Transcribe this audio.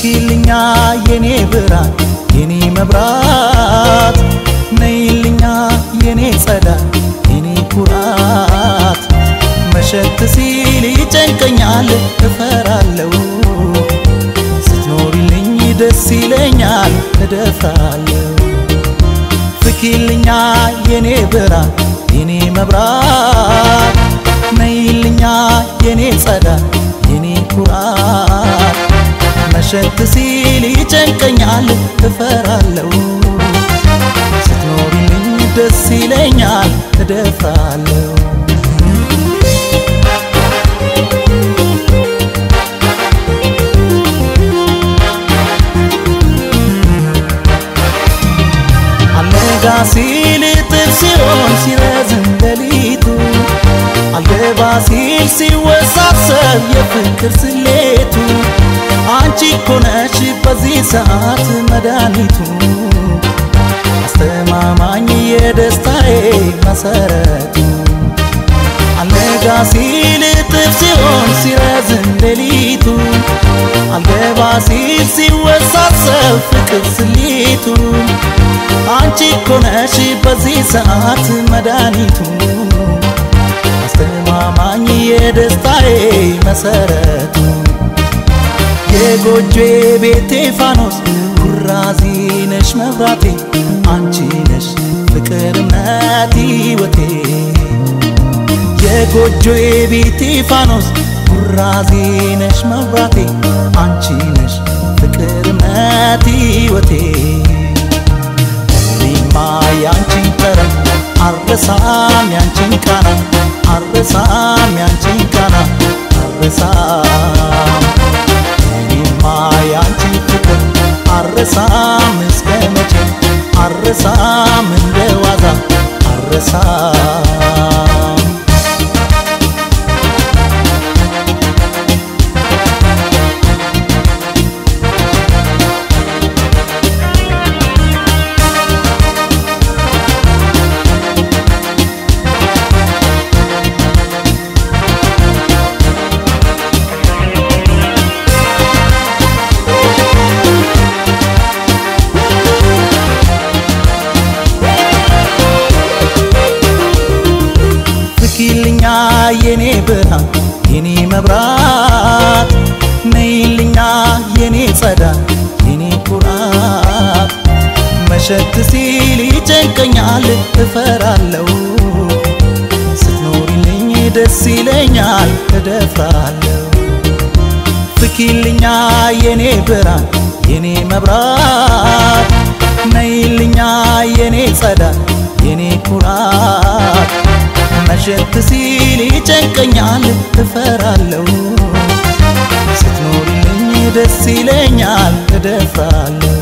ፍኪልኛ የኔ ብርሃን የኔ መብራት ነይልኛ የኔ ጸዳል የኔ ኩራት መሸት ሲል ይጨንቀኛል እፈራለሁ ስትኖሪልኝ ደስ ይለኛል እደፍራለሁ ፍኪልኛ የኔ ብርሃን የኔ መብራት ነይልኛ የኔ ጸዳል የኔ ኩራት መሸት ሲል ይጨንቀኛል እፈራለሁ ስትኖሪልኝ ደስ ይለኛል እደፍራለሁ አልነጋ ሲል ጥር ሲሆን ሲረዝም ሌሊቱ አልገባ ሲል ሲወሳሰብ የፍቅር ስሌቱ አንቺ እኮ ነሽ በዚህ ሰዓት መድኃኒቱ አስተማማኝ የደስታዬ መሰረቱ አልነጋ ሲል ጥር ሲሆን ሲረዝም ሌሊቱ አልገባ ሲል ሲወሳሰብ ፍቅር ስሌቱ አንቺ እኮ ነሽ በዚህ ሰዓት መድኃኒቱ አስተማማኝ የደስታዬ መሰረቱ የጎጆ ቤቴ ፋኖስ ኩራዚ ነሽ መብራቴ አንቺ ነሽ ፍቅር እምነት ሕይወቴ የጎጆ ቤቴ ፋኖስ ኩራዚ ነሽ መብራቴ አንቺ ነሽ ፍቅር እምነት ሕይወቴ እኔማ ያንቺን ጠረን አረሳም ያንቺን ቃና አረሳም ያንቺን ቃና አረሳም እኔማ ያንቺን ፍቅር አረሳም እስከ መቼ አረሳም እንደ ዋዛ አረሳም ፍኪልኛ የኔ ብርሃን የኔ መብራት ነይልኛ የኔ ጸዳል የኔ ኩራት መሸት ሲል ይጨንቀኛል እፈራለሁ ስትኖሪልኝ ደስ ይለኛል እደፍራለሁ ፍኪልኛ የኔ ብርሃን የኔ መብራት ነይልኛ የኔ ጸዳል የኔ ኩራት መሸት ሲል ይጨንቀኛል እፈራለሁ ስትኖሪልኝ ደስ ይለኛል እደፍራለሁ